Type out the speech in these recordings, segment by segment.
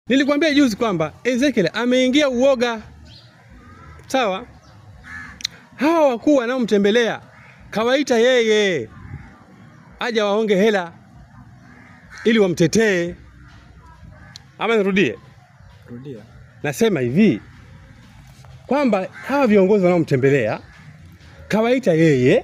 Nilikwambia juzi kwamba Ezekiel ameingia uoga, sawa. Hawa wakuu wanaomtembelea kawaita yeye aje waonge hela ili wamtetee. Ama nirudie, Rudia. nasema hivi kwamba hawa viongozi wanaomtembelea kawaita yeye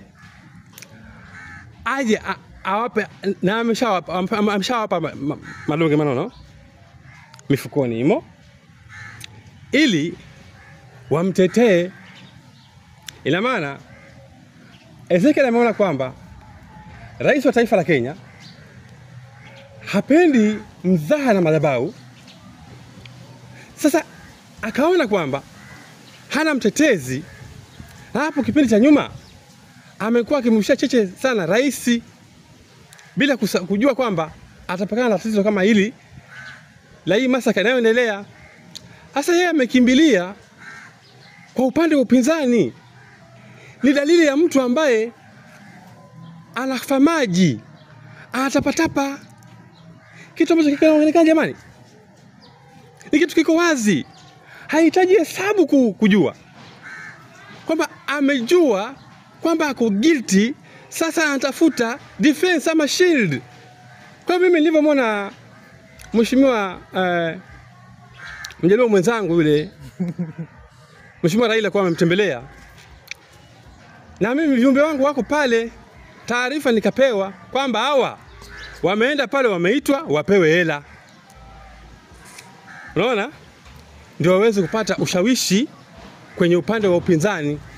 aje a- awape, na ameshawapa am- ameshawapa ma- ma- madonge manono mifukoni imo, ili wamtetee. Ina maana Ezekiel ameona kwamba rais wa taifa la Kenya hapendi mzaha na madhabahu. Sasa akaona kwamba hana mtetezi, na hapo kipindi cha nyuma amekuwa akimrushia cheche sana rais bila kusa, kujua kwamba atapakana na tatizo kama hili la hii masaka inayoendelea. Sasa yeye amekimbilia kwa upande wa upinzani. Ni dalili ya mtu ambaye anafamaji, anatapatapa, kitu ambacho kinaonekana jamani, ni kitu kiko wazi, hahitaji hesabu ku- kujua kwamba amejua kwamba ako guilty. Sasa anatafuta defense ama shield. Kwa mimi nilivyomwona mheshimiwa uh, mjaluo mwenzangu yule mheshimiwa Raila kwa amemtembelea, na mimi viumbe wangu wako pale, taarifa nikapewa kwamba hawa wameenda pale, wameitwa wapewe hela, unaona, ndio waweze kupata ushawishi kwenye upande wa upinzani